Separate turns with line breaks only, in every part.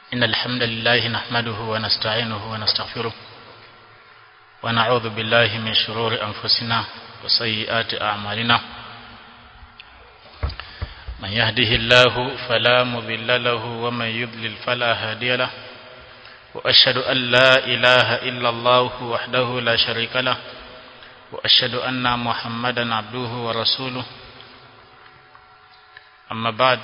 إن الحمد لله نحمده ونستعينه ونستغفره ونعوذ بالله من شرور أنفسنا وسيئات أعمالنا من يهده الله فلا مضل له ومن يضلل فلا هادي له وأشهد أن لا إله إلا الله وحده لا شريك له وأشهد أن محمدا عبده ورسوله أما بعد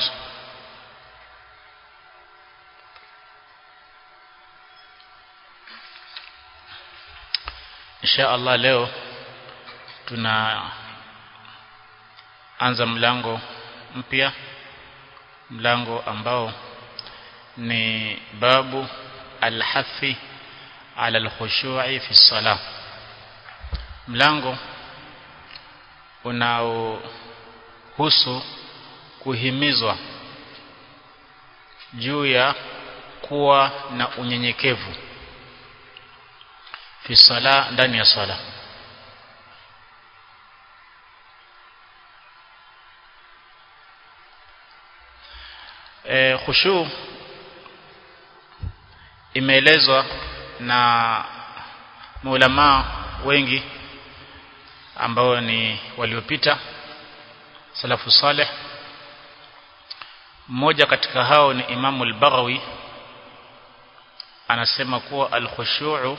Insha Allah leo tunaanza mlango mpya mlango ambao ni babu alhafi ala alkhushu'i fi salah mlango unaohusu kuhimizwa juu ya kuwa na unyenyekevu fi sala ndani ya sala e, khushu imeelezwa na maulama wengi ambao ni waliopita salafu saleh mmoja katika hao ni Imamu al-Baghawi anasema kuwa al-khushu'u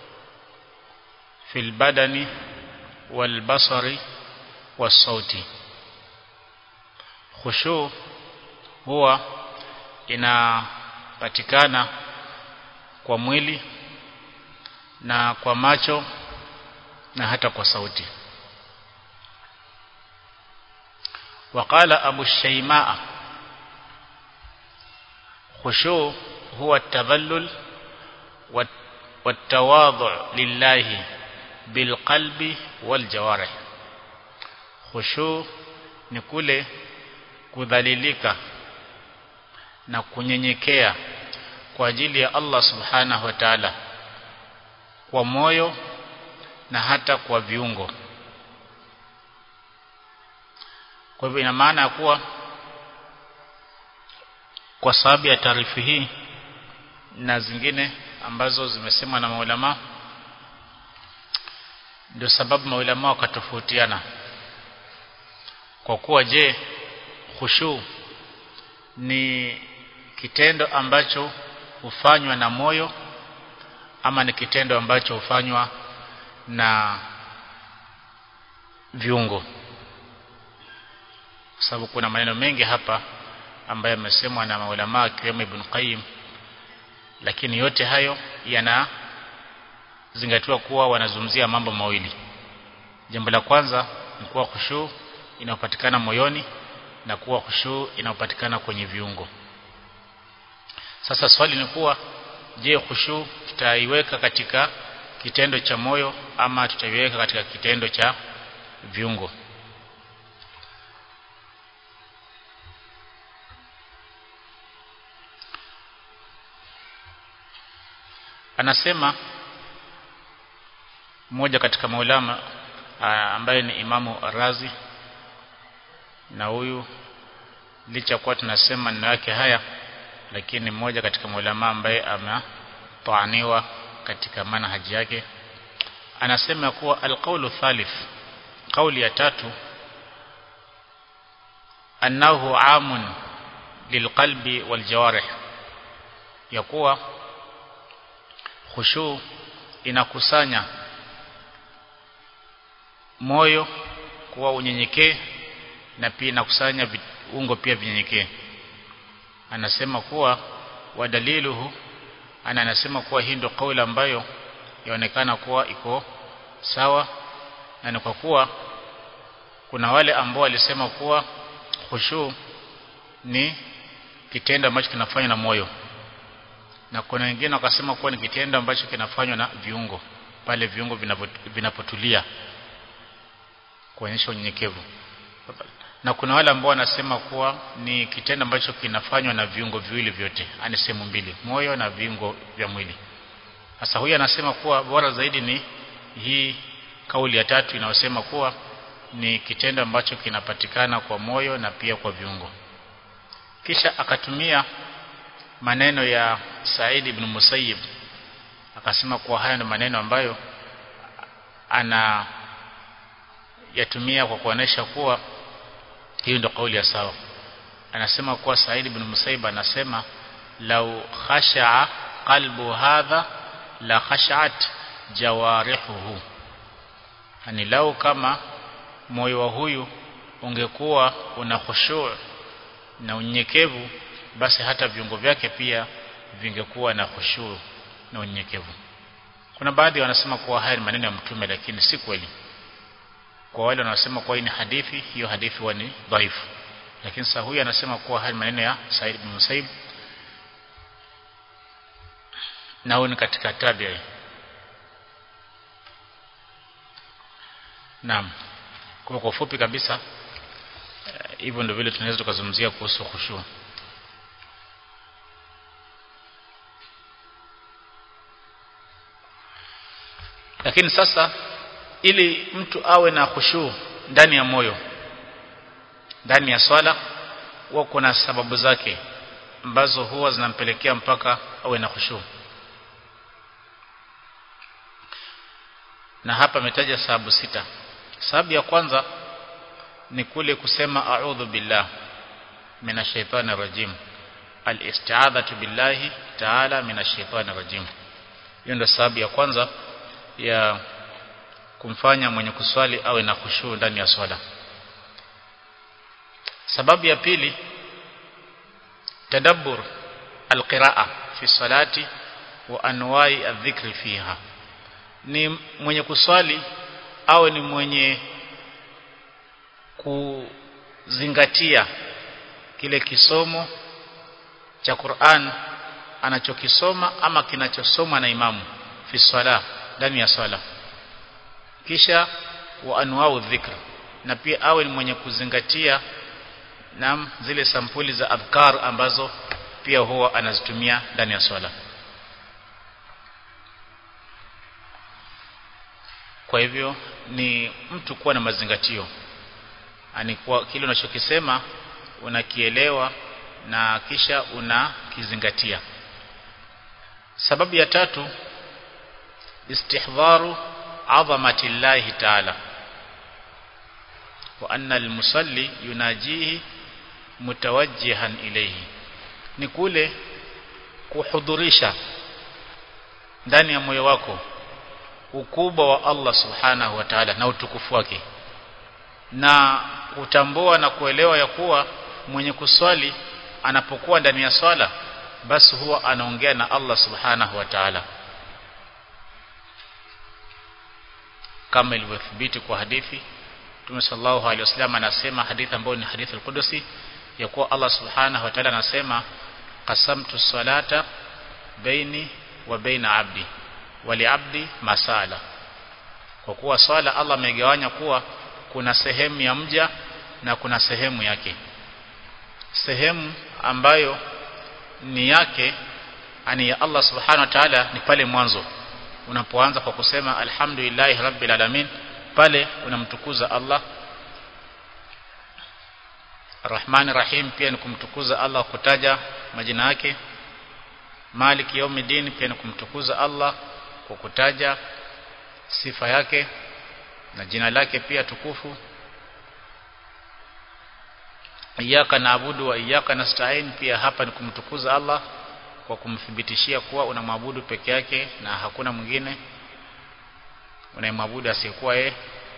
fil badani wal basari was sauti khushu huwa inapatikana kwa mwili na kwa macho na hata kwa sauti وقال أبو الشيماء خشوع هو التذلل والتواضع لله بالقلب والجوارح خشوع ni kule kudhalilika na kunyenyekea kwa ajili ya Allah subhanahu wa ta'ala kwa moyo na hata kwa viungo kwa hivyo ina maana ya kuwa kwa sababu ya taarifu hii na zingine ambazo zimesemwa na maulama ndio sababu maulama wakatofautiana kwa kuwa je khushu ni kitendo ambacho hufanywa na moyo ama ni kitendo ambacho hufanywa na viungo sababu kuna maneno mengi hapa ambayo yamesemwa na maulama akiwemo Ibn Qayyim lakini yote hayo yana zingatiwa kuwa wanazungumzia mambo mawili jambo la kwanza ni kuwa khushu inayopatikana moyoni na kuwa khushu inayopatikana kwenye viungo sasa swali ni kuwa je khushu tutaiweka katika kitendo cha moyo ama tutaiweka katika kitendo cha viungo anasema mmoja katika maulama ambaye ni imamu Razi na huyu licha kuwa tunasema neno yake haya lakini mmoja katika maulama ambaye ametaaniwa katika manhaji yake anasema kuwa alqaulu thalith kauli ya tatu annahu amun lilqalbi waljawarih ya kuwa khushu inakusanya moyo kuwa unyenyekee na pia inakusanya viungo pia vinyenyekee anasema kuwa wadaliluhu ana anasema kuwa hii ndio kauli ambayo yaonekana kuwa iko sawa na ni kwa kuwa kuna wale ambao walisema kuwa khushu ni kitendo ambacho kinafanywa na moyo na kuna wengine wakasema kuwa ni kitendo ambacho kinafanywa na viungo pale viungo vinapotulia kuonyesha unyenyekevu na kuna wale ambao wanasema kuwa ni kitendo ambacho kinafanywa na viungo viwili vyote ani sehemu mbili moyo na viungo vya mwili sasa huyu anasema kuwa bora zaidi ni hii kauli ya tatu inayosema kuwa ni kitendo ambacho kinapatikana kwa moyo na pia kwa viungo kisha akatumia maneno ya Said ibn Musayyib akasema kuwa haya ni maneno ambayo ana yatumia kwa kuonesha kuwa hiyo ndio kauli ya sawa anasema kuwa Said ibn Musayyib anasema lau khasha'a qalbu hadha la khash'at jawarihuhu yani lau kama moyo wa huyu ungekuwa una khushu' na unyenyekevu basi hata viungo vyake pia vingekuwa na khushu' na unyenyekevu kuna baadhi wanasema kuwa haya ni maneno ya mtume lakini si kweli kwa wale wanaosema kuwa hii ni hadithi hiyo hadithi huwa ni dhaifu lakini sasa huyu anasema kuwa haya maneno ya Said ibn Musaib na huyu ni katika tabi'i Naam kwa kwa ufupi kabisa hivyo ndio vile tunaweza tukazungumzia kuhusu khushu lakini sasa ili mtu awe na khushu ndani ya moyo ndani ya swala huwa kuna sababu zake ambazo huwa zinampelekea mpaka awe na khushu na hapa ametaja sababu sita sababu ya kwanza ni kule kusema a'udhu billah minash shaitani rajim al-isti'adhatu billahi ta'ala minash shaitani rajim hiyo ndio sababu ya kwanza ya kumfanya mwenye kuswali awe na khushu ndani ya swala sababu ya pili tadabbur alqiraa fi salati wa anwai adh-dhikri fiha ni mwenye kuswali awe ni mwenye kuzingatia kile kisomo cha Qur'an anachokisoma ama kinachosomwa na imamu fi swala ndani ya swala kisha wa anwau dhikr na pia awe ni mwenye kuzingatia nam zile sampuli za adhkar ambazo pia huwa anazitumia ndani ya swala kwa hivyo ni mtu kuwa na mazingatio ani kwa kile unachokisema unakielewa na kisha unakizingatia sababu ya tatu istihdharu azamati llahi ta'ala wa anna almusalli yunajihi mutawajjihan ilayhi ni kule kuhudhurisha ndani ya moyo wako ukubwa wa Allah subhanahu wa ta'ala na utukufu wake na kutambua na kuelewa ya kuwa mwenye kuswali anapokuwa ndani ya swala basi huwa anaongea na Allah subhanahu wa ta'ala kama ilivyothibiti kwa hadithi Mtume sallallahu alaihi wasallam anasema hadithi ambayo ni hadithi al-Qudusi ya kuwa Allah subhanahu wa ta'ala anasema qasamtu salata baini wa baina abdi wali abdi masala kwa kuwa swala Allah amegawanya kuwa kuna sehemu ya mja na kuna sehemu yake sehemu ambayo ni yake ani ya Allah subhanahu wa ta'ala ni pale mwanzo unapoanza kwa kusema alhamdulillah rabbil alamin pale unamtukuza Allah Rahman Rahim pia ni kumtukuza Allah kutaja majina yake Malik Yawmiddin pia ni kumtukuza Allah kwa kutaja sifa yake na jina lake pia tukufu Iyyaka naabudu wa iyyaka nasta'in pia hapa ni kumtukuza Allah kwa kumthibitishia kuwa unamwabudu peke yake na hakuna mwingine unayemwabudu asiyekuwa yeye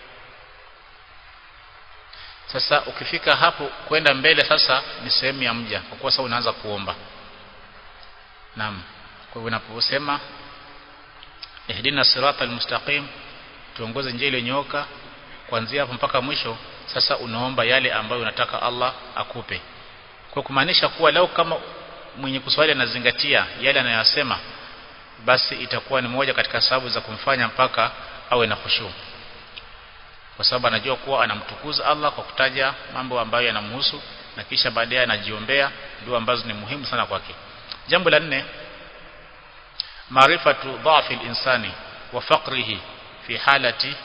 sasa ukifika hapo kwenda mbele sasa ni sehemu ya mja kwa kuwa sasa unaanza kuomba naam kwa hivyo unaposema ihdina siratal mustaqim tuongoze njia iliyonyooka kuanzia hapo mpaka mwisho sasa unaomba yale ambayo unataka Allah akupe kwa kumaanisha kuwa lau kama mwenye kuswali anazingatia yale anayosema basi itakuwa ni moja katika sababu za kumfanya mpaka awe na khushu kwa sababu anajua kuwa anamtukuza Allah kwa kutaja mambo ambayo yanamhusu na kisha baadaye anajiombea dua ambazo ni muhimu sana kwake jambo la nne maarifatu dhafi al-insani wa faqrihi fi halati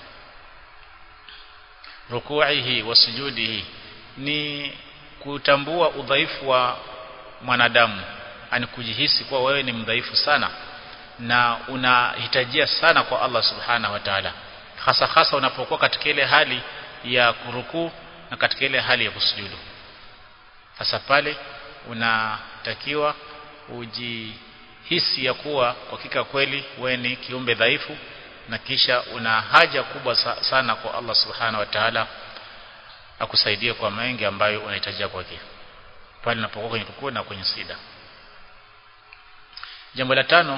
ruku'ihi wa sujudihi ni kutambua udhaifu wa mwanadamu ani kujihisi kuwa wewe ni mdhaifu sana na unahitajia sana kwa Allah subhanahu wa ta'ala hasa hasa unapokuwa katika ile hali ya kurukuu na katika ile hali ya kusujudu hasa pale unatakiwa ujihisi ya kuwa kwa hakika kweli wewe ni kiumbe dhaifu na kisha una haja kubwa sana kwa Allah subhanahu wa ta'ala akusaidie kwa mengi ambayo unahitajia kwake pale unapokuwa kwenye rukuu na kwenye sida jambo la tano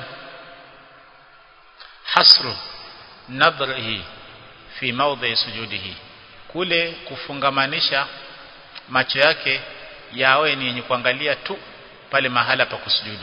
hasru nadhrihi fi mawdhi sujudihi kule kufungamanisha macho yake yawe ni yenye kuangalia tu pale mahala pa kusujudu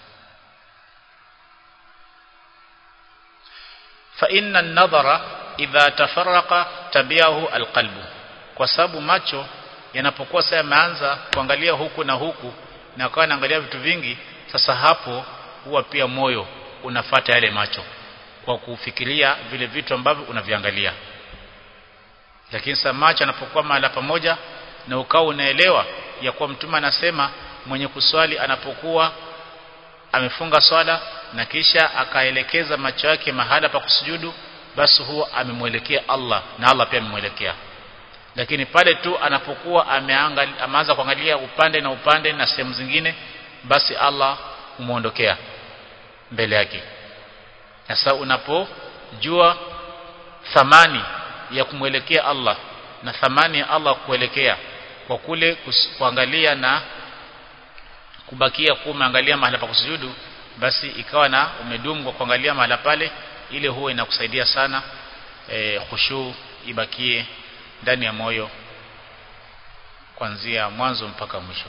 fa inna an-nadhara idha tafarraqa tabiahu alqalbu kwa sababu macho yanapokuwa sasa yameanza kuangalia huku na huku na akawa anaangalia vitu vingi sasa hapo huwa pia moyo unafata yale macho kwa kufikiria vile vitu ambavyo unaviangalia lakini sasa macho anapokuwa mahala pamoja na ukao unaelewa ya kuwa mtume anasema mwenye kuswali anapokuwa amefunga swala na kisha akaelekeza macho yake mahala pa kusujudu basi huwa amemwelekea Allah na Allah pia amemwelekea lakini pale tu anapokuwa ameanza kuangalia upande na upande na sehemu zingine basi Allah umuondokea mbele yake sasa unapojua thamani ya kumwelekea Allah na thamani ya Allah kuelekea kwa kule kuangalia na kubakia kuwa umeangalia mahala pa kusujudu basi ikawa na umedumu kwa kuangalia mahala pale ile huwa inakusaidia sana e, khushu ibakie ndani ya moyo kuanzia mwanzo mpaka mwisho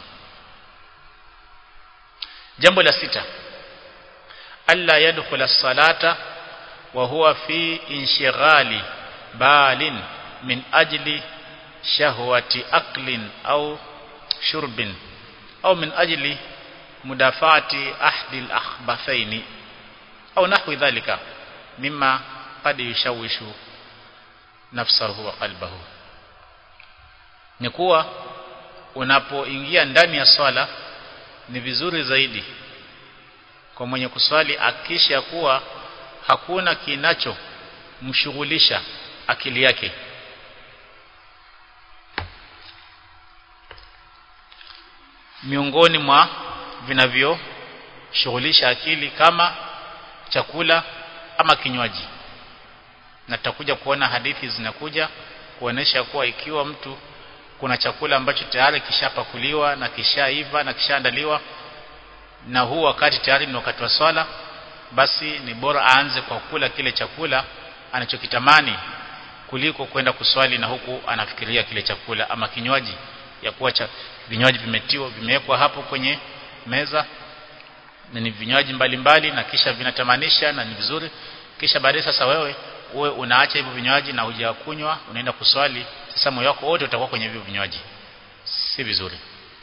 jambo la sita alla yadkhula salata wa huwa fi inshighali balin min ajli shahwati aklin au shurbin au min ajli mudafati ahdi al-akhbathaini au nahwi dhalika mimma qad yushawishu nafsahu wa qalbahu ni kuwa unapoingia ndani ya swala ni vizuri zaidi kwa mwenye kuswali akisha kuwa hakuna kinacho mshughulisha akili yake miongoni mwa vinavyoshughulisha akili kama chakula ama kinywaji na tutakuja kuona hadithi zinakuja kuonesha kuwa ikiwa mtu kuna chakula ambacho tayari kishapakuliwa na kishaiva na kishaandaliwa na huu wakati tayari ni wakati wa swala basi ni bora aanze kwa kula kile chakula anachokitamani kuliko kwenda kuswali na huku anafikiria kile chakula ama kinywaji ya kuwa cha vinywaji vimetiwa vimewekwa hapo kwenye meza na ni vinywaji mbalimbali na kisha vinatamanisha na ni vizuri kisha baadaye sasa wewe uwe unaacha hivyo vinywaji na hujakunywa unaenda kuswali sasa moyo wako wote utakuwa kwenye hivyo vinywaji si vizuri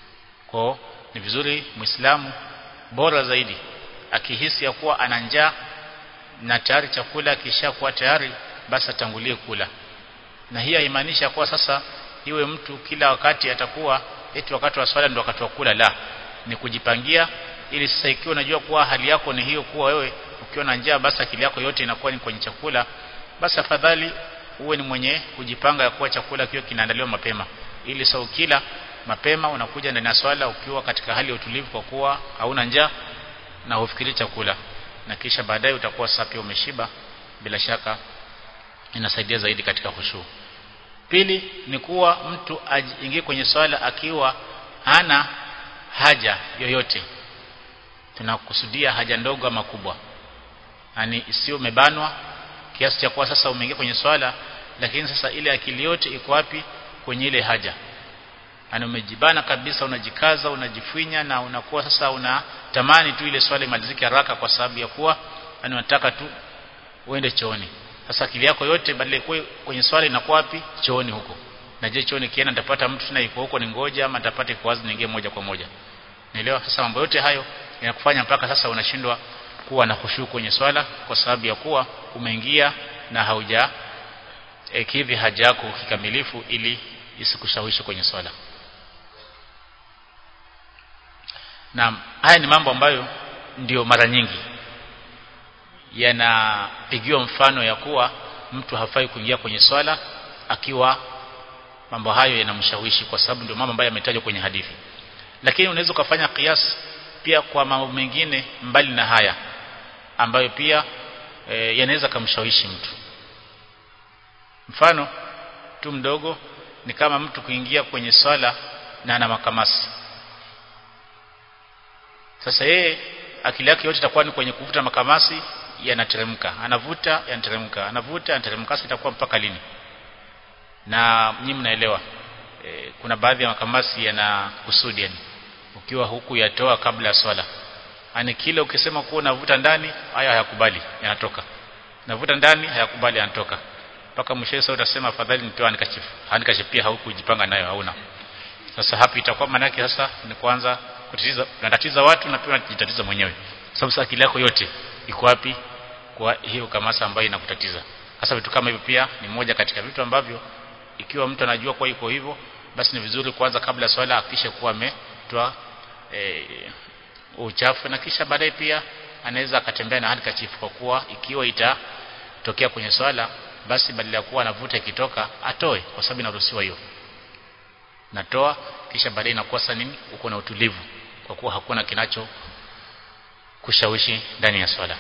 kwa ni vizuri muislamu bora zaidi akihisi ya kuwa ana njaa na tayari chakula kishakuwa tayari basi atangulie kula na hii haimaanisha kuwa sasa iwe mtu kila wakati atakuwa eti wakati wa swala ndio wakati wa kula la ni kujipangia ili sasa ikiwa unajua kuwa hali yako ni hiyo kuwa wewe ukiwa na njaa basi akili yako yote inakuwa ni kwenye chakula basi afadhali uwe ni mwenye kujipanga ya kuwa chakula kio kinaandaliwa mapema ili sasa ukila mapema unakuja ndani ya swala ukiwa katika hali ya utulivu kwa kuwa hauna njaa na hufikiri chakula na kisha baadaye utakuwa sasa pia umeshiba bila shaka inasaidia zaidi katika khushu pili ni kuwa mtu aingie kwenye swala akiwa hana haja yoyote tunakusudia haja ndogo ama kubwa yani isiyo umebanwa kiasi cha kuwa sasa umeingia kwenye swala lakini sasa ile akili yote iko wapi kwenye ile haja yani umejibana kabisa unajikaza unajifinya na unakuwa sasa unatamani tu ile swala imalizike haraka kwa sababu ya kuwa yani unataka tu uende chooni sasa akili yako yote badala ikuwe kwenye swala inakuwa wapi chooni huko na je chooni kienda nitapata mtu tena yuko huko ni ngoja ama nitapata iko wazi niingie moja kwa moja naelewa sasa mambo yote hayo yanakufanya mpaka sasa unashindwa kuwa na khushu kwenye swala kwa sababu ya kuwa umeingia na hauja e, kidhi haja yako kikamilifu ili isikushawishi kwenye swala na haya ni mambo ambayo ndio mara nyingi yanapigiwa mfano ya kuwa mtu hafai kuingia kwenye swala akiwa mambo hayo yanamshawishi kwa sababu ndio mambo ambayo yametajwa kwenye hadithi lakini unaweza ukafanya kiasi pia kwa mambo mengine mbali na haya ambayo pia e, yanaweza kumshawishi mtu mfano tu mdogo ni kama mtu kuingia kwenye swala na ana makamasi sasa yeye akili yake yote itakuwa ni kwenye kuvuta makamasi yanateremka anavuta yanateremka anavuta yanateremka sasa itakuwa mpaka lini na nyinyi mnaelewa e, kuna baadhi ya makamasi yana kusudi yani ukiwa huku yatoa kabla ya swala yani kile ukisema kuwa unavuta ndani haya hayakubali yanatoka navuta ndani hayakubali yanatoka mpaka mwisho sasa utasema afadhali nitoa nikachifu handkerchief pia haukujipanga nayo hauna sasa hapo itakuwa maana yake sasa ni kwanza kutatiza unatatiza watu na pia unajitatiza mwenyewe sababu sasa akili yako yote iko wapi kwa hiyo kamasa ambayo inakutatiza hasa vitu kama hivyo pia ni moja katika vitu ambavyo ikiwa mtu anajua kwa iko hivyo basi ni vizuri kwanza kabla swala akisha kuwa ametoa e, uchafu na kisha baadaye pia anaweza akatembea na handkerchief kwa kuwa ikiwa itatokea kwenye swala basi badala ya kuwa anavuta ikitoka atoe kwa sababu inaruhusiwa hiyo natoa kisha baadaye inakuwa sasa nini uko na utulivu kwa kuwa hakuna kinacho kushawishi ndani ya swala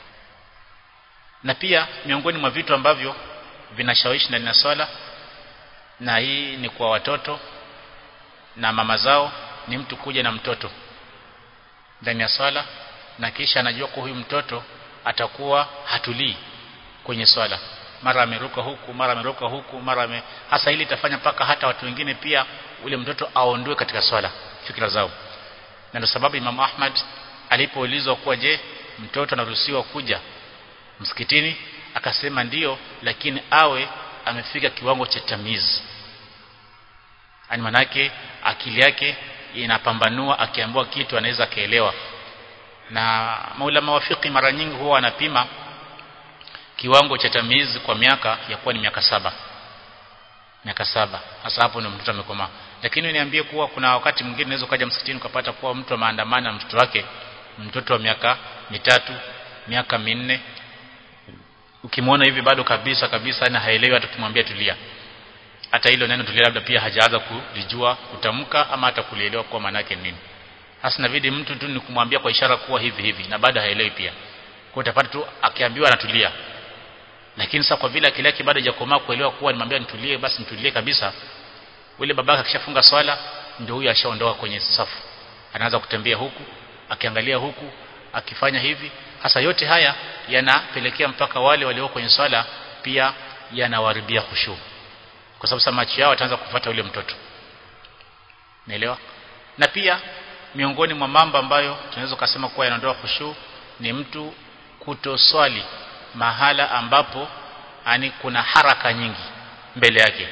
na pia miongoni mwa vitu ambavyo vinashawishi ndani ya swala na hii ni kwa watoto na mama zao ni mtu kuja na mtoto ndani ya swala na kisha anajua kwa huyu mtoto atakuwa hatulii kwenye swala mara ameruka huku mara ameruka huku mara ame... hasa hili itafanya mpaka hata watu wengine pia ule mtoto aondoe katika swala fikra zao na ndio sababu Imam Ahmad alipoulizwa kuwa je mtoto anaruhusiwa kuja msikitini akasema ndiyo lakini awe amefika kiwango cha tamizi ani manake akili yake inapambanua akiambiwa kitu anaweza kaelewa na maulama wafiki mara nyingi huwa wanapima kiwango cha tamizi kwa miaka ya kuwa ni miaka saba miaka saba hasa hapo ndio mtoto amekomaa lakini niambie kuwa kuna wakati mwingine unaweza ukaja msikitini ukapata kuwa mtu ameandamana na mtoto wake mtoto wa miaka mitatu miaka minne ukimwona hivi bado kabisa kabisa na haelewi hata kumwambia tulia hata hilo neno tulia labda pia hajaanza kulijua kutamka ama hata kulielewa kwa maana yake nini hasa inabidi mtu tu ni kumwambia kwa ishara kuwa hivi hivi na bado haelewi pia kwa utapata tu akiambiwa anatulia lakini sasa kwa vile akili yake bado hajakomaa kuelewa kuwa nimwambia nitulie basi nitulie kabisa yule babaka akishafunga swala ndio huyo ashaondoka kwenye safu anaanza kutembea huku akiangalia huku akifanya hivi hasa yote haya yanapelekea mpaka wale walio kwenye swala pia yanawaribia khushu kwa sababu macho yao wataanza kufuata yule mtoto naelewa na pia miongoni mwa mambo ambayo tunaweza kusema kuwa yanaondoa khushu ni mtu kutoswali mahala ambapo ani kuna haraka nyingi mbele yake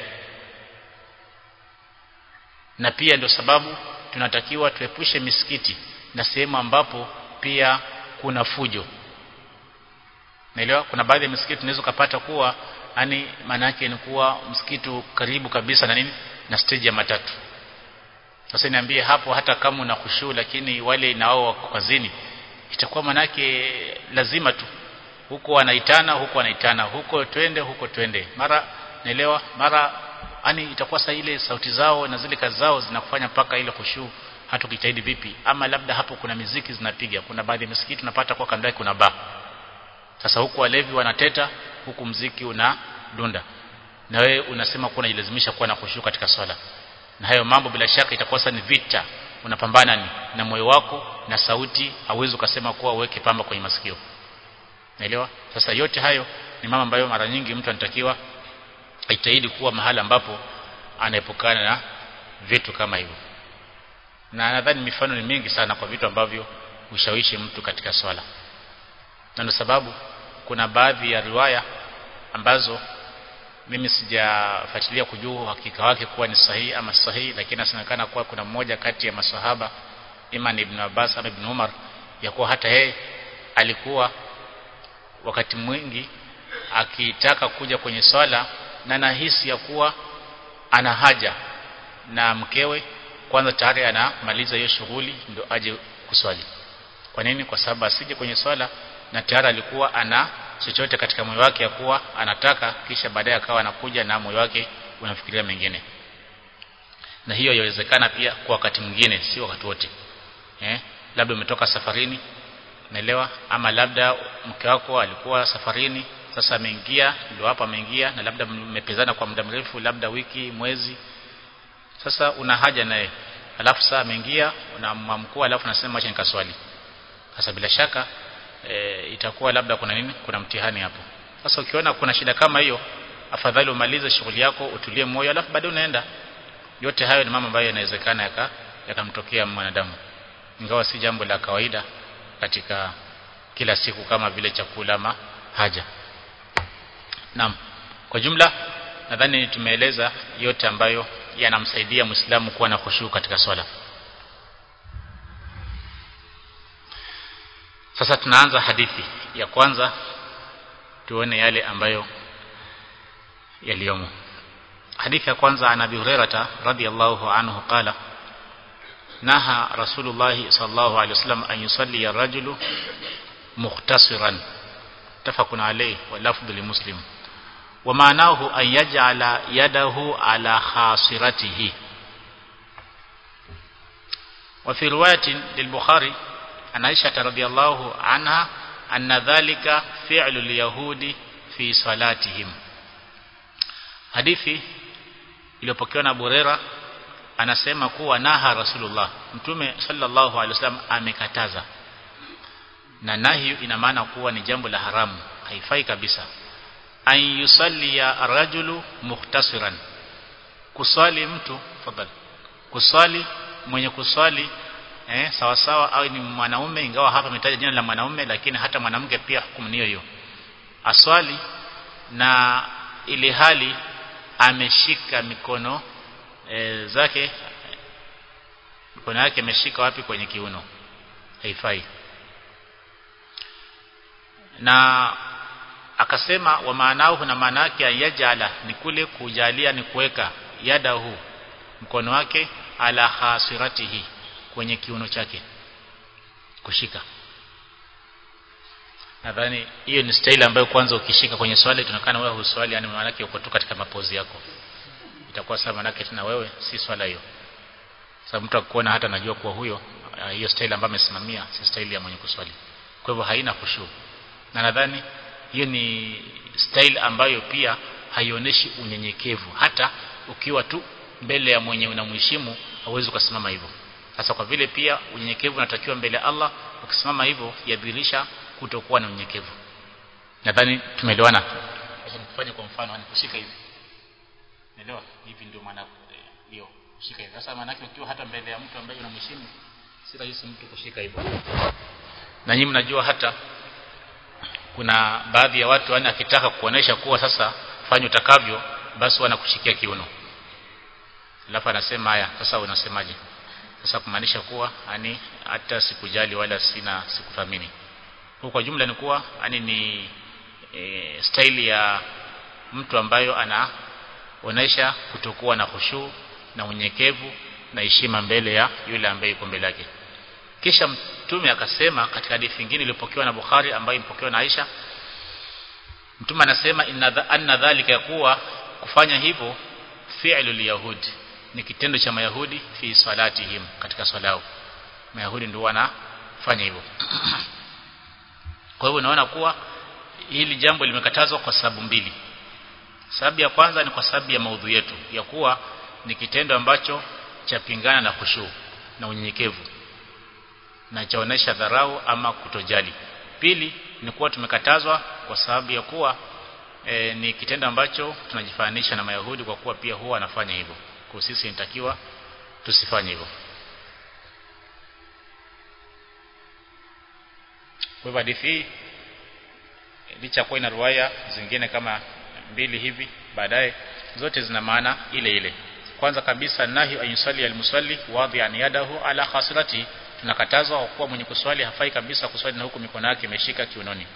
na pia ndio sababu tunatakiwa tuepushe misikiti na sehemu ambapo pia kuna fujo naelewa kuna baadhi ya misikiti tunaweza kupata kuwa yani maana yake ni kuwa msikiti karibu kabisa na nini na stage ya matatu sasa niambie hapo hata kama una khushu lakini wale nao wako kazini itakuwa manake lazima tu huko wanaitana huko wanaitana huko twende huko twende mara naelewa mara yani itakuwa saa ile sauti zao na zile kazi zao zinakufanya mpaka ile khushu hata ukijitahidi vipi ama labda hapo kuna miziki zinapiga kuna baadhi ya misikiti unapata kwa kando yake kuna baa sasa huku walevi wanateta huku mziki una dunda na wewe unasema kuwa unajilazimisha kuwa na khushu katika swala na hayo mambo bila shaka itakuwa sasa ni vita unapambana ni na moyo wako na sauti hauwezi ukasema kuwa uweke pamba kwenye masikio naelewa sasa yote hayo ni mambo ambayo mara nyingi mtu anatakiwa ajitahidi kuwa mahala ambapo anaepukana na vitu kama hivyo na nadhani mifano ni mingi sana kwa vitu ambavyo ushawishi mtu katika swala na ndio sababu kuna baadhi ya riwaya ambazo mimi sijafuatilia kujua uhakika wake kuwa ni sahihi ama sahihi lakini inasemekana kuwa kuna mmoja kati ya maswahaba Iman ibn Abbas ama ibn Umar ya kuwa hata yeye alikuwa wakati mwingi akitaka kuja kwenye swala na nahisi ya kuwa ana haja na mkewe kwanza tayari anamaliza hiyo shughuli ndio aje kuswali kwa nini kwa sababu asije kwenye swala na tayari alikuwa ana chochote katika moyo wake ya kuwa anataka kisha baadaye akawa anakuja na moyo wake unafikiria mengine na hiyo yawezekana pia kwa wakati mwingine si wakati wote eh labda umetoka safarini umeelewa ama labda mke wako alikuwa safarini sasa ameingia ndio hapa ameingia na labda mmepezana kwa muda mrefu labda wiki mwezi sasa una haja naye alafu saa ameingia unamwamkua alafu nasema acha nikaswali sasa bila shaka e, itakuwa labda kuna nini kuna mtihani hapo sasa ukiona kuna shida kama hiyo afadhali umalize shughuli yako utulie moyo alafu baadaye unaenda yote hayo ni mambo ambayo yanawezekana yaka yakamtokea mwanadamu ingawa si jambo la kawaida katika kila siku kama vile chakula ama haja Naam. Kwa jumla nadhani tumeeleza yote ambayo yanamsaidia Muislamu kuwa na khushu katika swala. Sasa tunaanza hadithi ya kwanza tuone yale ambayo yaliyomo. Hadithi ya kwanza ana Abi Hurairah radhiyallahu anhu qala naha Rasulullah sallallahu alaihi wasallam an yusalli ar-rajulu mukhtasiran tafaqun alayhi wa lafdhu li muslim ومعناه أن يجعل يده على خاصرته وفي رواية للبخاري عن عائشة رضي الله عنها أن ذلك فعل اليهود في صلاتهم hadithi iliyopokewa na Burera anasema kuwa naha Rasulullah Mtume sallallahu alaihi wasallam amekataza na nahi ina maana kuwa ni jambo la haramu haifai kabisa an yusalli ya rajulu muhtasiran kuswali mtu fadhali kuswali mwenye kuswali eh sawa sawa au ni mwanaume ingawa hapa ametaja jina la mwanaume lakini hata mwanamke pia hukumu niyo hiyo aswali na ili hali ameshika mikono e, zake mikono yake ameshika wapi kwenye kiuno haifai na akasema wa maanao na maana yake ayajala ni kule kujalia ni kuweka yadahu mkono wake ala hasiratihi kwenye kiuno chake kushika nadhani hiyo ni style ambayo kwanza ukishika kwenye swali tunakana wewe huswali yani maana yake uko tu katika mapozi yako itakuwa sawa maana yake tena wewe si swala hiyo sababu mtu akuona hata anajua kuwa huyo hiyo style ambayo amesimamia si style ya mwenye kuswali kwa hivyo haina khushu na nadhani hiyo ni style ambayo pia haionyeshi unyenyekevu hata ukiwa tu mbele ya mwenye unamheshimu hauwezi kusimama hivyo sasa kwa vile pia unyenyekevu unatakiwa mbele ya Allah ukisimama hivyo yadhihirisha kutokuwa na unyenyekevu nadhani tumeelewana acha nikufanye kwa mfano yani kushika hivi unaelewa hivi ndio maana hiyo kushika hivi sasa maana yake ukiwa hata mbele ya mtu ambaye unamheshimu si rahisi mtu kushika hivyo na nyinyi mnajua hata kuna baadhi ya watu yani akitaka kuonesha kuwa sasa fanya utakavyo basi wanakushikia kiuno alafu anasema haya sasa unasemaje sasa kumaanisha kuwa yani hata sikujali wala sina sikuthamini kwa kwa jumla ni kuwa yani ni e, staili ya mtu ambayo anaonesha kutokuwa na khushu na unyenyekevu na heshima mbele ya yule ambaye yuko mbele yake kisha mtume akasema katika hadithi nyingine iliyopokewa na Bukhari ambayo imepokewa na Aisha mtume anasema inna anna dhalika yakuwa kufanya hivyo fi'lu liyahud ni kitendo cha mayahudi fi salatihim katika swala yao mayahudi ndio wanafanya hivyo kwa hivyo unaona kuwa hili jambo limekatazwa kwa sababu mbili sababu ya kwanza ni kwa sababu ya maudhu yetu ya kuwa ni kitendo ambacho chapingana na khushu na unyenyekevu na chaonesha dharau ama kutojali pili ni kuwa tumekatazwa kwa sababu ya kuwa e, ni kitendo ambacho tunajifananisha na mayahudi kwa kuwa pia huwa anafanya hivyo kwa sisi inatakiwa tusifanye hivyo kwa hivyo hadithi hii licha kuwa ina ruwaya zingine kama mbili hivi baadaye zote zina maana ile ile kwanza kabisa nahi ayusali almusalli wadhi'an yadahu ala khasirati tunakatazwa kwa kuwa mwenye kuswali hafai kabisa kuswali na huku mikono yake imeshika kiunoni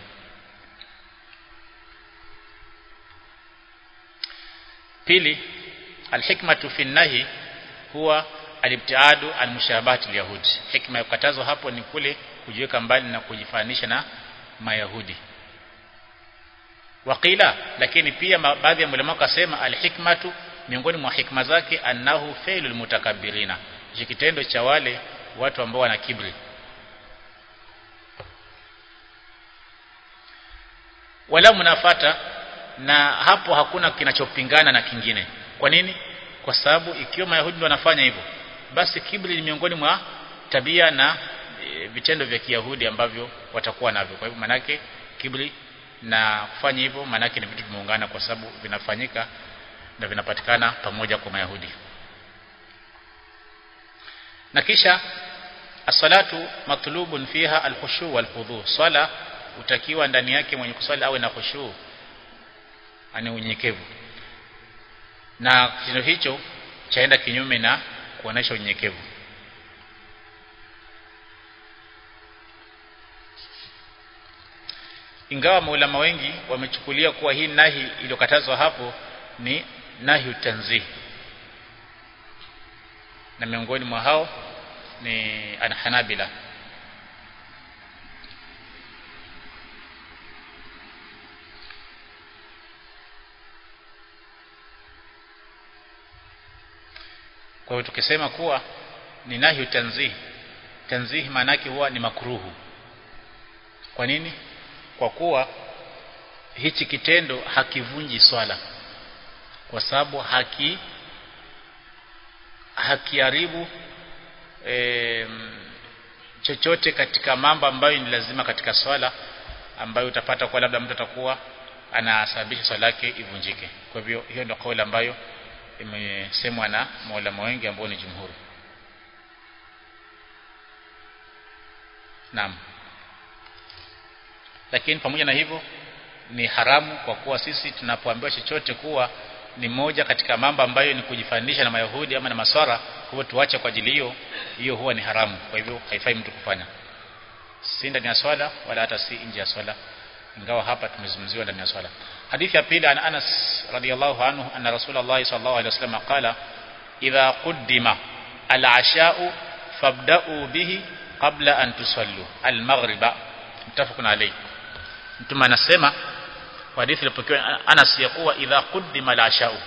pili alhikmatu fi nahi huwa alibtiadu an mushabahati alyahudi hikma ya kukatazwa hapo ni kule kujiweka mbali na kujifanisha na mayahudi waqila lakini pia baadhi ya ulama wakasema alhikmatu miongoni mwa hikma zake annahu failul mutakabbirina kitendo cha wale watu ambao wana kibri wala mnafata na hapo hakuna kinachopingana na kingine kwa nini kwa sababu ikiwa mayahudi ndio wanafanya hivyo basi kibri ni miongoni mwa tabia na e, vitendo vya kiyahudi ambavyo watakuwa navyo kwa hivyo manake kibri na kufanya hivyo manake ni vitu vimeungana kwa sababu vinafanyika na vinapatikana pamoja kwa mayahudi na kisha as-salatu matlubun fiha al-khushu wal-khudhu swala utakiwa ndani yake mwenye kuswali awe na khushu ani unyenyekevu na kitendo hicho chaenda kinyume na kuonesha unyenyekevu ingawa maulama wengi wamechukulia kuwa hii nahi iliyokatazwa hapo ni nahi tanzih na miongoni mwa hao ni anhanabila kwa hiyo tukisema kuwa ni nahi tanzih tanzih maana yake huwa ni makruhu kwa nini kwa kuwa hichi kitendo hakivunji swala kwa sababu haki hakiharibu e, chochote katika mambo ambayo ni lazima katika swala ambayo utapata kwa labda mtu atakuwa anasababisha swala yake ivunjike kwa hivyo hiyo ndio kauli ambayo imesemwa na maulama wengi ambao ni jumhuri Naam lakini pamoja na hivyo ni haramu kwa kuwa sisi tunapoambiwa chochote kuwa ni moja katika mambo ambayo ni kujifanisha na mayahudi ama na maswara kwa hivyo tuache kwa ajili hiyo hiyo huwa ni haramu kwa hivyo haifai mtu kufanya si ndani ya swala wala hata si nje ya swala ingawa hapa tumezungumziwa ndani ya swala hadithi ya pili ana Anas radiyallahu anhu anna rasulullah sallallahu alaihi wasallam qala idha quddima al-asha'u fabda'u bihi qabla an tusallu al-maghriba mtafaqun alayhi mtume anasema kwa hadithi ilipokewa Anas ya kuwa idha quddima al-asha'u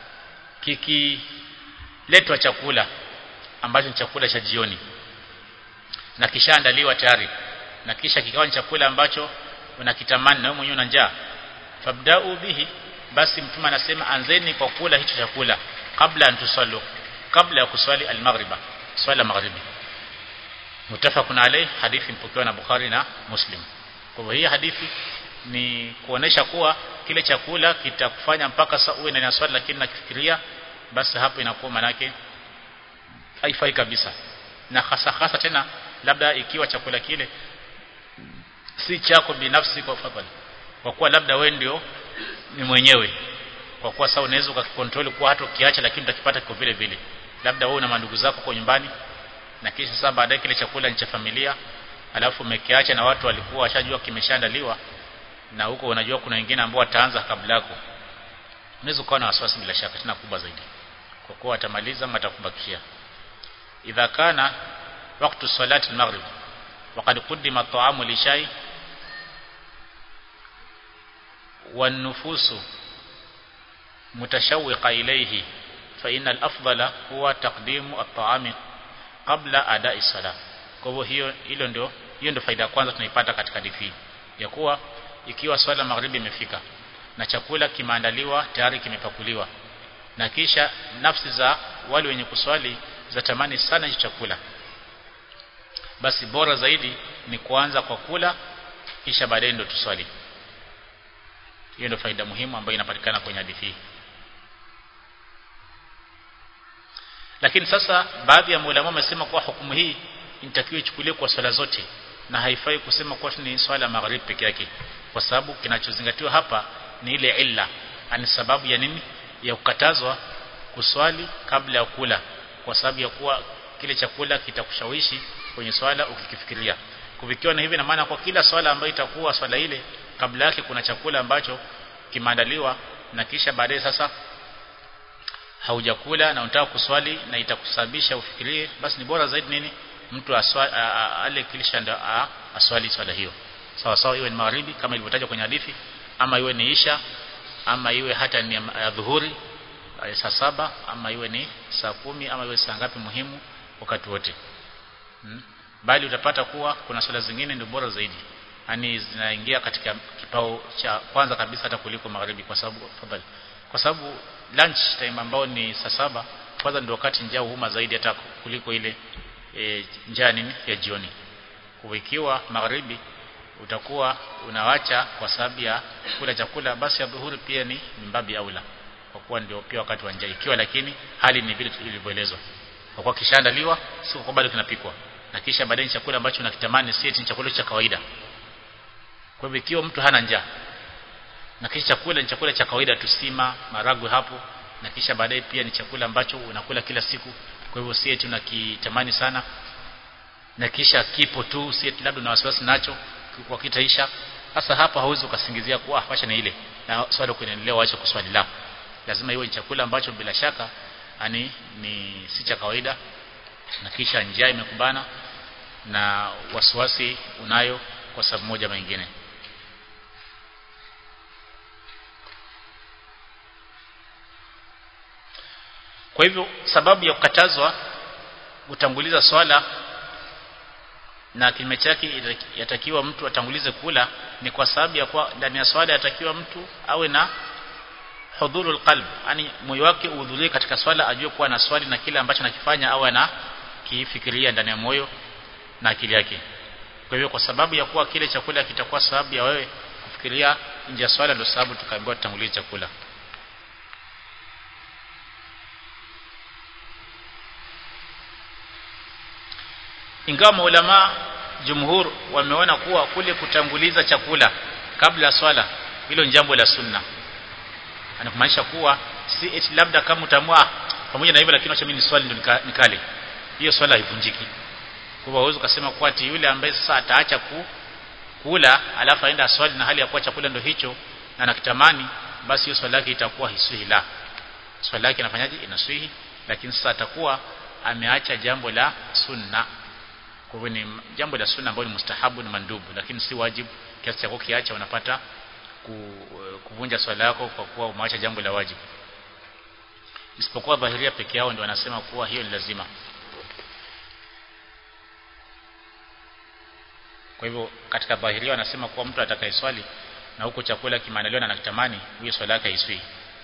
kikiletwa chakula ambacho ni chakula cha jioni na kishaandaliwa tayari na kisha kikawa ni chakula ambacho unakitamani na wewe mwenyewe una njaa fabda'u bihi basi mtume anasema anzeni kwa kula hicho chakula kabla antusallu kabla ya kuswali al-maghriba swala maghribi mutafaqun alayh hadithi mpokewa na Bukhari na Muslim kwa hivyo hii hadithi ni kuonesha kuwa kile chakula kitakufanya mpaka saa uwe ndani ya swali lakini nakifikiria basi hapo inakuwa manake haifai kabisa na hasa hasa tena labda ikiwa chakula kile si chako binafsi kwa fadhali kwa kuwa labda wewe ndio ni mwenyewe kwa kuwa sasa unaweza ukakontrol kuwa hata ukiacha lakini utakipata kwa vile vile labda wewe na mandugu zako kwa nyumbani na kisha sasa baadaye kile chakula ni cha familia alafu umekiacha na watu walikuwa washajua kimeshaandaliwa na huko unajua kuna wengine ambao wataanza kabla yako unaweza kuwa na wasiwasi bila shaka tena kubwa zaidi kwa kuwa atamaliza ama atakubakishia idha kana wakati salati al-maghrib وقد قدم الطعام لشاي والنفوس متشوقة إليه فإن الأفضل هو تقديم الطعام قبل أداء الصلاة kwa hivyo hiyo hilo ndio hiyo ndio faida ya kwanza tunaipata katika hadithi ya kuwa ikiwa swala magharibi imefika na chakula kimeandaliwa tayari kimepakuliwa na kisha nafsi za wale wenye kuswali zatamani sana hicho chakula basi bora zaidi ni kuanza kwa kula kisha baadaye ndio tuswali hiyo ndio faida muhimu ambayo inapatikana kwenye hadithi hii lakini sasa baadhi ya maulama wamesema kuwa hukumu hii inatakiwa ichukuliwe kwa swala zote na haifai kusema kuwa ni swala magharibi peke yake kwa sababu kinachozingatiwa hapa ni ile illa ani sababu ya nini ya kukatazwa kuswali kabla ya kula kwa sababu ya kuwa kile chakula kitakushawishi kwenye swala ukikifikiria kuvikiwa na hivi na maana kwa kila swala ambayo itakuwa swala ile kabla yake kuna chakula ambacho kimeandaliwa na kisha baadaye sasa haujakula na unataka kuswali na itakusababisha ufikirie basi ni bora zaidi nini mtu aswali ale kilisha ndo aswali swala hiyo sawa sawa iwe ni magharibi kama ilivyotajwa kwenye hadithi ama iwe ni isha ama iwe hata ni ya dhuhuri saa saba ama iwe ni saa kumi ama iwe saa ngapi muhimu wakati wote hmm? bali utapata kuwa kuna swala zingine ndio bora zaidi yani zinaingia katika kipao cha kwanza kabisa hata kuliko magharibi kwa sababu fadhali kwa sababu lunch time ambao ni saa saba kwanza ndio wakati njaa huuma zaidi hata kuliko ile e, njaa nini ya jioni kwa ikiwa magharibi utakuwa unawacha kwa sababu ya kula chakula basi ya dhuhuri pia ni mimbabi aula kwa kuwa ndio pia wakati wa njaa ikiwa lakini hali ni vile ilivyoelezwa kwa kuwa kishaandaliwa sio kwa bado kinapikwa na kisha baadaye chakula ambacho unakitamani si eti chakula cha kawaida kwa hivyo ikiwa mtu hana njaa na kisha chakula ni chakula cha kawaida tusima maragwe hapo na kisha baadaye pia ni chakula ambacho unakula kila siku kwa hivyo si eti unakitamani sana na kisha kipo tu si eti labda una wasiwasi nacho kwa kitaisha sasa hapa hauwezi ukasingizia kuwa ah wacha ni ile na swali kuendelea waache kuswali la lazima iwe ni chakula ambacho bila shaka ani ni si cha kawaida na kisha njaa imekubana na wasiwasi unayo kwa sababu moja ama nyingine kwa hivyo sababu ya kukatazwa kutanguliza swala na kinyume chake yatakiwa mtu atangulize kula ni kwa sababu ya kwa ndani ya swala yatakiwa mtu awe na hudhurul qalb yani moyo wake uhudhurie katika swala ajue kuwa na swali na kile ambacho anakifanya au ana kifikiria ndani ya moyo na akili yake kwa hivyo kwa sababu ya kuwa kile chakula kitakuwa sababu ya wewe kufikiria nje ya swala ndio sababu tukaambiwa tutangulize chakula ingawa maulama jumhur wameona kuwa kule kutanguliza chakula kabla ya swala hilo ni jambo la sunna anakumaanisha kuwa si eti labda kama utamua pamoja na hivyo lakini acha mimi ni swali ndio nikale hiyo swala haivunjiki kwa hivyo uwezo kusema kuwa ati yule ambaye sasa ataacha ku, kula alafu aenda swali na hali ya kuwa chakula ndio hicho na anakitamani basi hiyo swala yake itakuwa hisuhi la swala yake inafanyaje inaswihi lakini sasa atakuwa ameacha jambo la sunna kwa hivyo ni jambo la sunna ambalo ni mustahabu na mandubu lakini si wajibu kiasi cha kukiacha unapata kuvunja swala yako kwa kuwa umeacha jambo la wajibu isipokuwa dhahiria peke yao ndio wanasema kuwa hiyo ni lazima kwa hivyo katika dhahiria wanasema kuwa mtu atakayeswali na huko chakula kimeandaliwa na anakitamani hiyo swala yake haiswi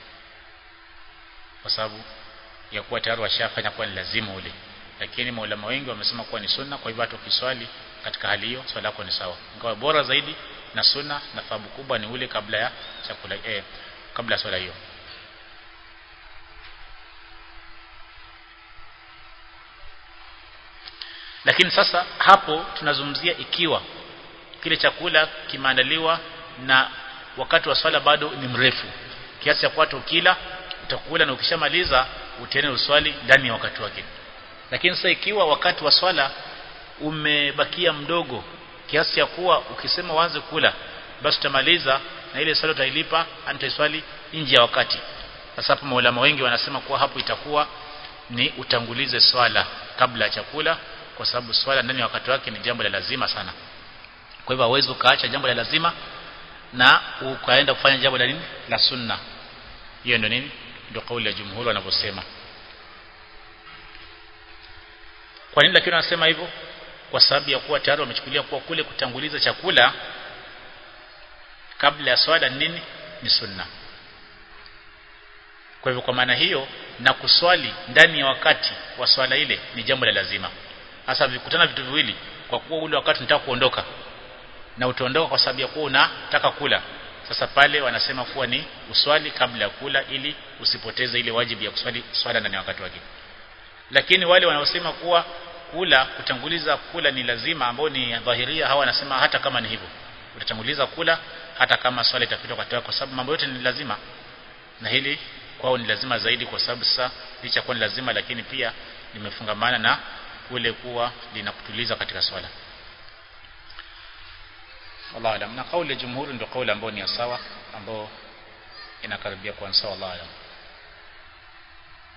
kwa sababu ya kuwa tayari washafanya kuwa ni lazima ule lakini maulama wengi wamesema kuwa ni sunna kwa hivyo hata ukiswali katika hali hiyo swala yako ni sawa ingawa bora zaidi na sunna na thawabu kubwa ni ule kabla ya chakula eh, kabla ya swala hiyo lakini sasa hapo tunazungumzia ikiwa kile chakula kimeandaliwa na wakati wa swala bado ni mrefu kiasi cha kuwa ukila utakula na ukishamaliza utaenda uswali ndani ya wakati wake lakini sasa ikiwa wakati wa swala umebakia mdogo kiasi cha kuwa ukisema uanze kula basi utamaliza na ile swala utailipa antaiswali nje ya wakati sasa hapo maulama wengi wanasema kuwa hapo itakuwa ni utangulize swala kabla ya chakula kwa sababu swala ndani ya wakati wake ni jambo la lazima sana kwa hivyo hauwezi ukaacha jambo la lazima na ukaenda kufanya jambo la nini la sunna hiyo ndio nini ndio kauli ya jumhuri wanavyosema kwa nini lakini wanasema hivyo kwa sababu ya kuwa tayari wamechukulia kuwa kule kutanguliza chakula kabla ya swala nini ni sunna kwa hivyo kwa maana hiyo na kuswali ndani ya wakati wa swala ile ni jambo la lazima hasa vikutana vitu viwili kwa kuwa ule wakati unataka kuondoka na utaondoka kwa sababu ya kuwa unataka kula sasa pale wanasema kuwa ni uswali kabla ya kula ili usipoteze ile wajibu ya kuswali swala ndani ya wakati wake lakini wale wanaosema kuwa kula kutanguliza kula ni lazima ambao ni dhahiria hawa wanasema hata kama ni hivyo utatanguliza kula hata kama swala itapita kwa kwa sababu mambo yote ni lazima na hili kwao ni lazima zaidi kwa sababu sasa licha kuwa ni lazima lakini pia limefungamana na kule kuwa linakutuliza katika swala Allah alam na kauli ya jumhuri ndio kauli ambayo ni sawa ambayo inakaribia kuwa sawa Allah alam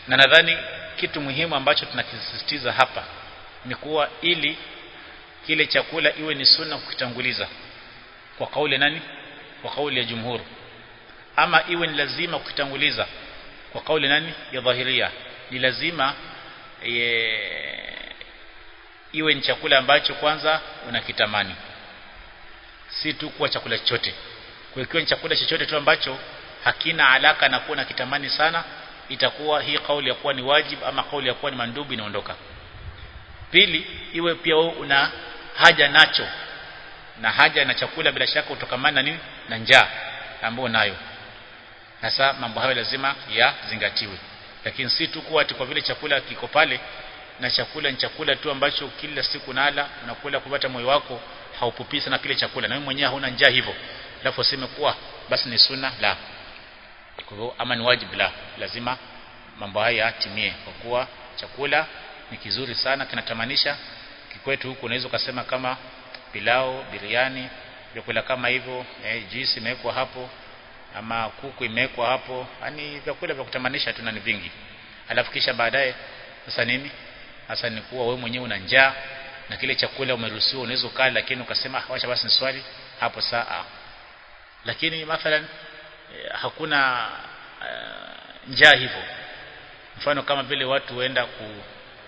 na nadhani kitu muhimu ambacho tunakisisitiza hapa ni kuwa ili kile chakula iwe ni sunna kukitanguliza kwa kauli nani kwa kauli ya jumhur ama iwe ni lazima kukitanguliza kwa kauli nani ya dhahiria ni lazima ye, iwe ni chakula ambacho kwanza unakitamani si tu kuwa chakula chochote kwa ikiwa ni chakula chochote tu ambacho hakina alaka na kuwa kitamani sana itakuwa hii kauli ya kuwa ni wajib ama kauli ya kuwa ni mandubu inaondoka pili iwe pia wewe una haja nacho na haja na chakula bila shaka utokamana na nini na njaa ambayo nayo sasa mambo hayo lazima yazingatiwe lakini si tu kuwa kwa vile chakula kiko pale na chakula ni chakula tu ambacho kila siku nala unakula kupata moyo wako haupupi sana kile chakula na wewe mwenyewe hauna njaa hivyo alafu useme kuwa basi ni sunna la kwa hivyo ama ni wajibu la lazima mambo haya yatimie kwa kuwa chakula ni kizuri sana kinatamanisha kikwetu huku unaweza ukasema kama pilao biriani vyakula kama hivyo eh, juisi imewekwa hapo ama kuku imewekwa hapo yani vyakula vya kutamanisha tu ni vingi alafu kisha baadaye sasa nini sasa ni kuwa wewe mwenyewe una njaa na kile chakula umeruhusiwa unaweza ukala lakini ukasema wacha basi ni swali hapo saa lakini mathalan eh, hakuna uh, njaa hivyo mfano kama vile watu huenda ku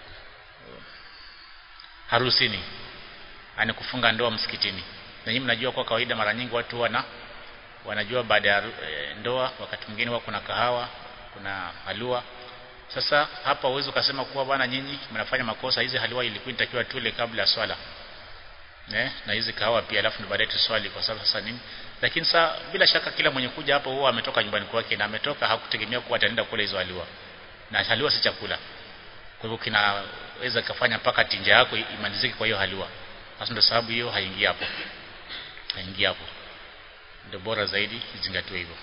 harusini ani kufunga ndoa msikitini na nyinyi mnajua kwa kawaida mara nyingi watu wana wanajua baada ya e, ndoa wakati mwingine wa kuna kahawa kuna halua sasa hapa uwezo ukasema kuwa bwana nyinyi mnafanya makosa hizi halua ilikuwa inatakiwa tule kabla ya swala ne? na hizi kahawa pia alafu baadaye tuswali kwa sababu sasa nini lakini saa bila shaka kila mwenye kuja hapo huwa ametoka nyumbani kwake na ametoka hakutegemea kuwa ataenda kula hizo halua na halua si chakula kwa hivyo kinaweza kafanya mpaka tinja yako imalizike kwa hiyo halua sasa ndio sababu hiyo haingii hapo haingii hapo ndio bora zaidi izingatiwe hivyo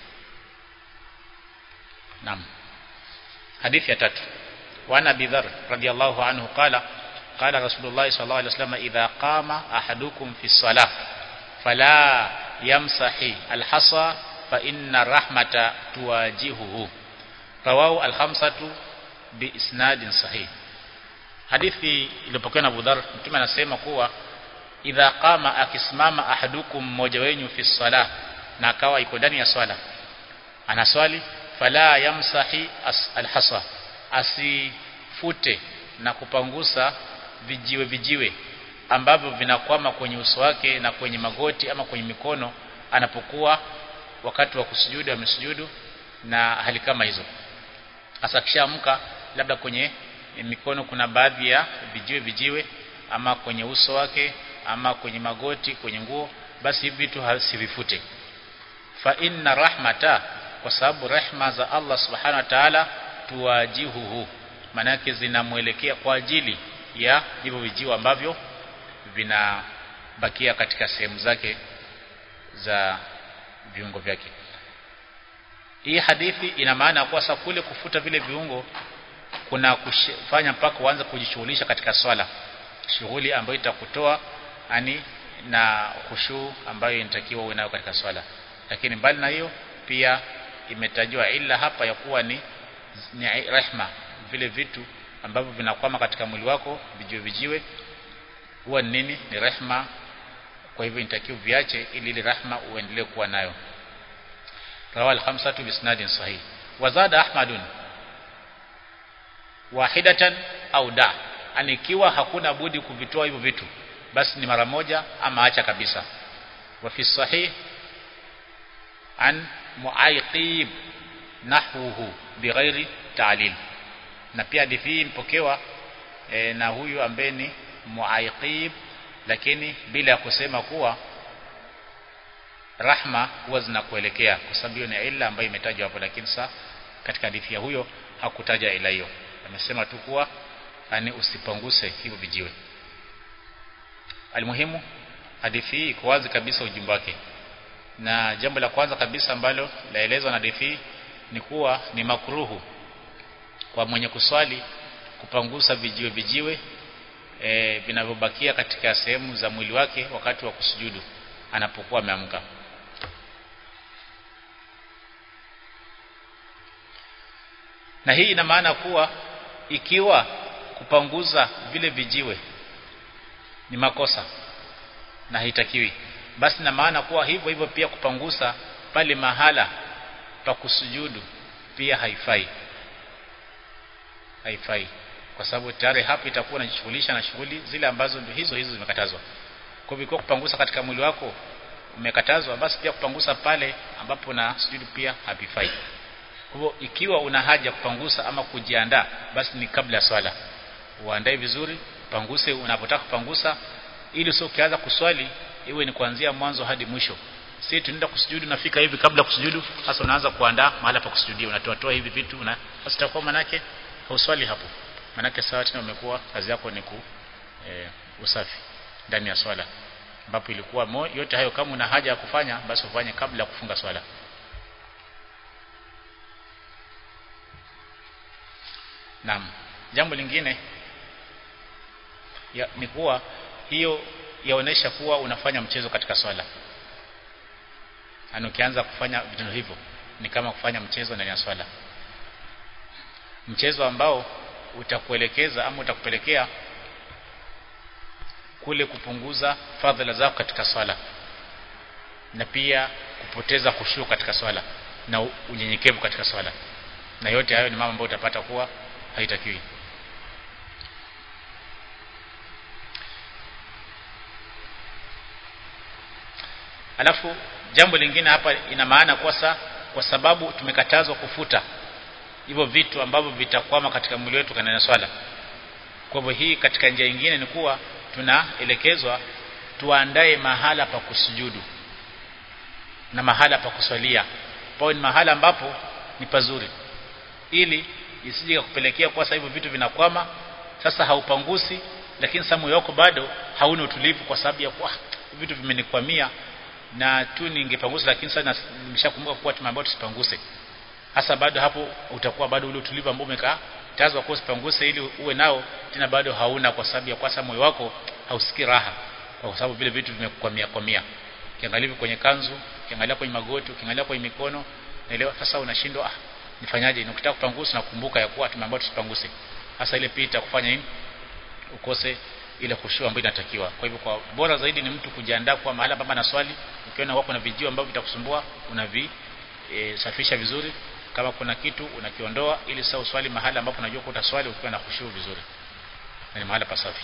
naam hadithi ya tatu وعن ابي ذر رضي الله عنه قال قال رسول الله صلى الله عليه وسلم اذا قام احدكم في الصلاه فلا يمسح الحصى فان الرحمه تواجهه رواه الخمسه باسناد صحيح hadithi iliyopokewa na Abu Dharr mtume anasema kuwa idha qama akisimama ahadukum mmoja wenyu fi salah na akawa iko ndani ya swala anaswali fala yamsahi alhasa asifute na kupangusa vijiwe vijiwe ambavyo vinakwama kwenye uso wake na kwenye magoti ama kwenye mikono anapokuwa wakati wa kusujudu amesujudu na hali kama hizo hasa kishaamka labda kwenye mikono kuna baadhi ya vijiwe vijiwe ama kwenye uso wake ama kwenye magoti kwenye nguo basi hivi vitu hasivifute fa inna rahmata kwa sababu rehma za Allah subhanahu wa ta'ala tuwajihuhu manake zinamwelekea kwa ajili ya hivyo vijiwe ambavyo vinabakia katika sehemu zake za viungo vyake hii hadithi ina maana kwa sababu kule kufuta vile viungo kuna kufanya mpaka uanze kujishughulisha katika swala shughuli ambayo itakutoa ani na khushu ambayo inatakiwa uwe nayo katika swala lakini mbali na hiyo pia imetajwa ila hapa ya kuwa ni, ni rehma vile vitu ambavyo vinakwama katika mwili wako vijiwe vijiwe huwa ni nini ni rehma kwa hivyo inatakiwa viache ili ile rehma uendelee kuwa nayo rawal khamsatu bisnadin sahih wazada ahmadun wahidatan au da anikiwa hakuna budi kuvitoa hivyo vitu basi ni mara moja ama acha kabisa wa fi sahih an muaiqib nahwuhu bighairi ta'lil na pia hadithi hii mpokewa e, na huyu ambaye ni muaiqib lakini bila ya kusema kuwa rahma huwa zinakuelekea kwa sababu hiyo ni ila ambayo imetajwa hapo lakini sa katika hadithi ya huyo hakutaja ila hiyo amesema tu kuwa yani usipanguse hivyo vijiwe almuhimu hadithi hii iko wazi kabisa ujumbe wake na jambo la kwanza kabisa ambalo laelezwa na hadithi ni kuwa ni makruhu kwa mwenye kuswali kupangusa vijiwe vijiwe e, vinavyobakia katika sehemu za mwili wake wakati wa kusujudu anapokuwa ameamka na hii ina maana kuwa ikiwa kupanguza vile vijiwe ni makosa na haitakiwi basi na maana kuwa hivyo hivyo pia kupangusa pale mahala pa kusujudu pia haifai haifai kwa sababu tayari hapo itakuwa unajishughulisha na shughuli zile ambazo ndio hizo hizo zimekatazwa kwa hivyo kupangusa katika mwili wako umekatazwa basi pia kupangusa pale ambapo na sujudu pia havifai kwa hivyo ikiwa una haja kupangusa ama kujiandaa basi ni kabla ya swala uandae vizuri panguse unapotaka kupangusa ili sio ukianza kuswali iwe ni kuanzia mwanzo hadi mwisho si tunaenda kusujudu nafika hivi kabla kusujudu sasa unaanza kuandaa mahala pa kusujudia unatoa toa hivi vitu na sasa itakuwa manake hauswali hapo manake sawa tena umekuwa kazi yako ni ku e, usafi ndani ya swala ambapo ilikuwa mo, yote hayo kama una haja ya kufanya basi ufanye kabla ya kufunga swala Naam. Jambo lingine ya, ni kuwa hiyo yaonesha kuwa unafanya mchezo katika swala. Ana ukianza kufanya vitendo hivyo ni kama kufanya mchezo ndani ya swala. Mchezo ambao utakuelekeza ama utakupelekea kule kupunguza fadhila zako katika swala na pia kupoteza khushu katika swala na unyenyekevu katika swala na yote hayo ni mambo ambayo utapata kuwa haitakiwi alafu jambo lingine hapa ina maana kwa sa, kwa sababu tumekatazwa kufuta hivyo vitu ambavyo vitakwama katika mwili wetu kana na swala kwa hivyo hii katika njia nyingine ni kuwa tunaelekezwa tuandae mahala pa kusujudu na mahala pa kuswalia pao ni mahala ambapo ni pazuri ili isije kupelekea kwa hivyo vitu vinakwama sasa haupangusi lakini sasa moyo wako bado hauna utulivu kwa sababu ya kwa vitu vimenikwamia na tu ningepangusa lakini sasa nimeshakumbuka kuwa tumeambiwa tusipanguse hasa bado hapo utakuwa bado ule utulivu ambao umekatazwa kwa usipanguse ili uwe nao tena bado hauna kwa sababu ya kwa sababu moyo wako hausikii raha kwa sababu vile vitu vimekukwamia kwamia ukiangalia kwenye kanzu ukiangalia kwenye magoti ukiangalia kwenye mikono naelewa sasa unashindwa ah nifanyaje nikitaka kupangusa nakumbuka ya kuwa tumeambiwa tusipanguse hasa ile pia itakufanya nini ukose ile khushu ambayo inatakiwa kwa hivyo kwa bora zaidi ni mtu kujiandaa kwa mahala ambapo na swali ukiona wako na vijio ambavyo vitakusumbua unavi e, safisha vizuri kama kuna kitu unakiondoa ili sasa uswali mahala ambapo unajua utaswali ukiwa na khushu vizuri na ni mahala pasafi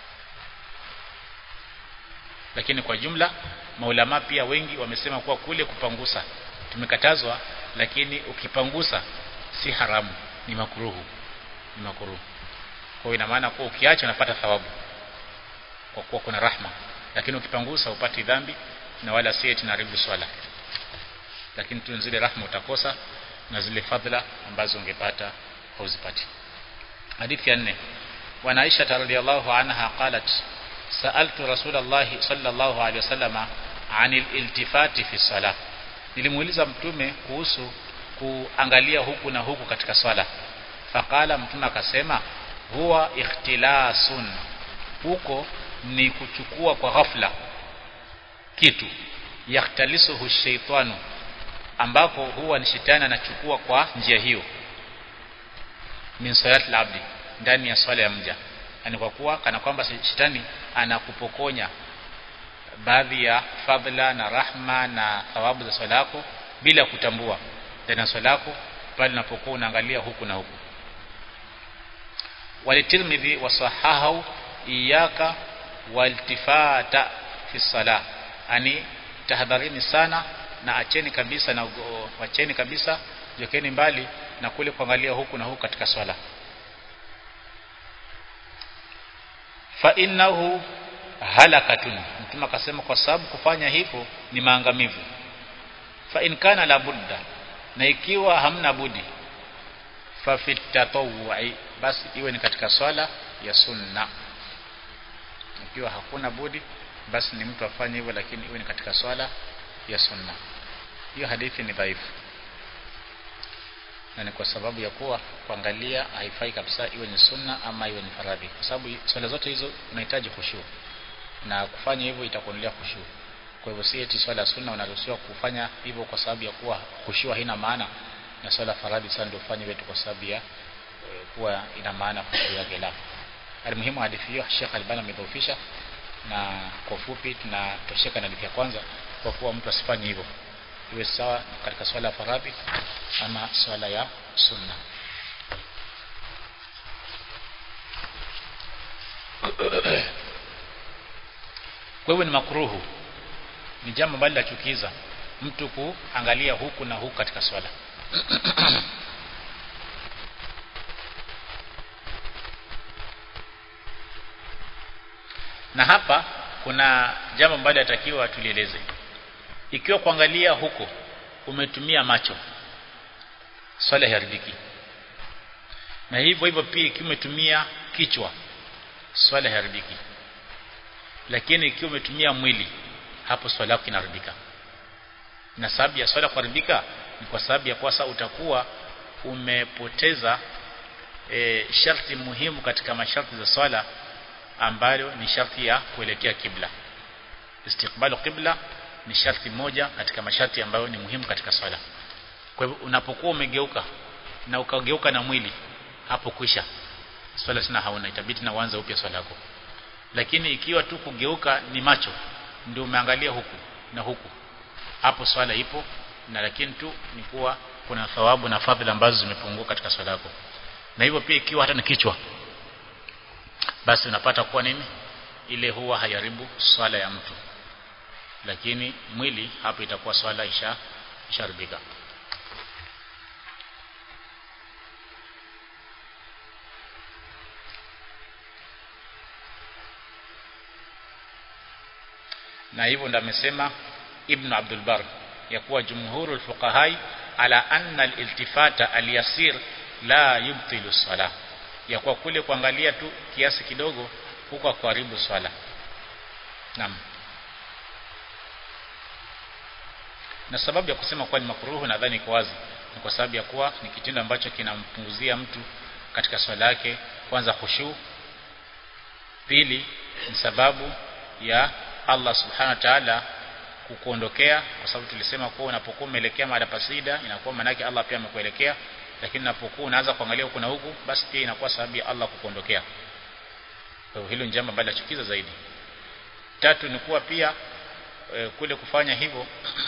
lakini kwa jumla maulama pia wengi wamesema kuwa kule kupangusa tumekatazwa lakini ukipangusa si haramu ni makuruhu ni makuruhu kwa hiyo ina maana kuwa ukiacha unapata thawabu kwa kuwa kuna rahma lakini ukipangusa upati dhambi na wala si eti naribu swala lakini tu zile rahma utakosa na zile fadhila ambazo ungepata hauzipati hadithi ya nne wa Aisha radhiyallahu anha qalat sa'altu Rasulullah sallallahu alaihi wasallam anil iltifati fi salah nilimuuliza mtume kuhusu kuangalia huku na huku katika swala faqala mtume akasema huwa ikhtilasun huko ni kuchukua kwa ghafla kitu yaktalisuhu shaitanu ambako huwa ni shetani anachukua kwa njia hiyo min salat labdi ndani ya swala ya mja yani kwa kuwa kana kwamba shetani anakupokonya baadhi ya fadhila na rahma na thawabu za swala yako bila kutambua ndani ya swala yako pale unapokuwa unaangalia huku na huku walitirmidhi wasahahu iyaka waltifata fi salah ani tahadharini sana na acheni kabisa na wacheni kabisa jokeni mbali na kule kuangalia huku na huku katika swala fa innahu halakatun mtume akasema kwa sababu kufanya hivyo ni maangamivu fa in kana la budda na ikiwa hamna budi fa fi tatawwu'i basi iwe ni katika swala ya sunna ikiwa hakuna budi basi ni mtu afanye hivyo lakini iwe ni katika swala ya sunna hiyo hadithi ni dhaifu na ni kwa sababu ya kuwa kuangalia haifai kabisa iwe ni sunna ama iwe ni faradhi kwa sababu swala zote hizo unahitaji khushu na kufanya hivyo itakuondolea khushu kwa hivyo si eti swala sunna unaruhusiwa kufanya hivyo kwa sababu ya kuwa khushu haina maana na swala faradhi sana ndio ufanye wetu kwa sababu ya e, kuwa ina maana khushu yake la almuhimu hadithi hiyo Sheikh Albani amedhoofisha na kwa ufupi tunatosheka na hadithi ya kwanza kwa kuwa mtu asifanye hivyo iwe sawa katika swala ya faradhi ama swala ya sunna kwa hivyo ni makruhu ni jambo ambalo lachukiza mtu kuangalia huku na huku katika swala na hapa kuna jambo ambalo yatakiwa tulieleze ikiwa kuangalia huko umetumia macho swala haridiki na hivyo hivyo pia ikiwa umetumia kichwa swala haridiki lakini ikiwa umetumia mwili hapo swala yako inaharibika na sababu ya swala kuharibika ni kwa sababu ya kwasa utakuwa umepoteza e, sharti muhimu katika masharti za swala ambayo ni sharti ya kuelekea kibla istiqbalu qibla ni sharti moja katika masharti ambayo ni muhimu katika swala kwa hivyo unapokuwa umegeuka na ukageuka na mwili hapo kwisha swala tena hauna itabidi na uanze upya swala yako lakini ikiwa tu kugeuka ni macho ndio umeangalia huku na huku hapo swala ipo na lakini tu ni kuwa kuna thawabu na fadhila ambazo zimepungua katika swala yako na hivyo pia ikiwa hata ni kichwa basi unapata kuwa nini ile huwa hayaribu swala ya mtu lakini mwili hapo itakuwa swala isha isharibika na hivyo ndo amesema Ibn Abdul Bar ya kuwa jumhurul fuqahai ala anna al-iltifata al-yasir la yubtilu salah ya kuwa kule kuangalia tu kiasi kidogo huko kuharibu swala naam na sababu ya kusema kuwa ni makruhu nadhani kwa wazi ni kwa sababu ya kuwa ni kitendo ambacho kinampunguzia mtu katika swala yake kwanza khushu pili ni sababu ya Allah subhanahu wa ta'ala kukuondokea kwa sababu tulisema kuwa unapokuwa umeelekea mahali pasida inakuwa manake Allah pia amekuelekea lakini unapokuwa unaanza kuangalia huku na huku basi pia inakuwa sababu ya Allah kukuondokea kwa hiyo hilo ni jambo ambalo lachukiza zaidi tatu ni kuwa pia e, kule kufanya hivyo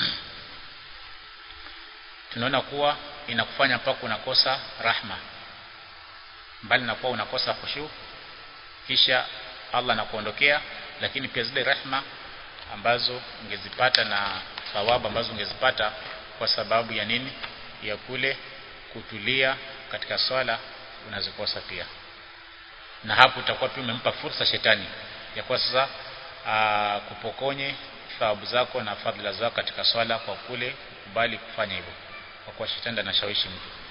tunaona kuwa inakufanya mpaka unakosa rahma mbali na kuwa unakosa khushu kisha Allah anakuondokea lakini pia zile rehma ambazo ungezipata na thawabu ambazo ungezipata kwa sababu ya nini ya kule kutulia katika swala unazikosa pia na hapo utakuwa pia umempa fursa shetani ya kwa sasa aa, kupokonye thawabu zako na fadhila zako katika swala kwa kule kukubali kufanya hivyo kwa kuwa shetani anashawishi mtu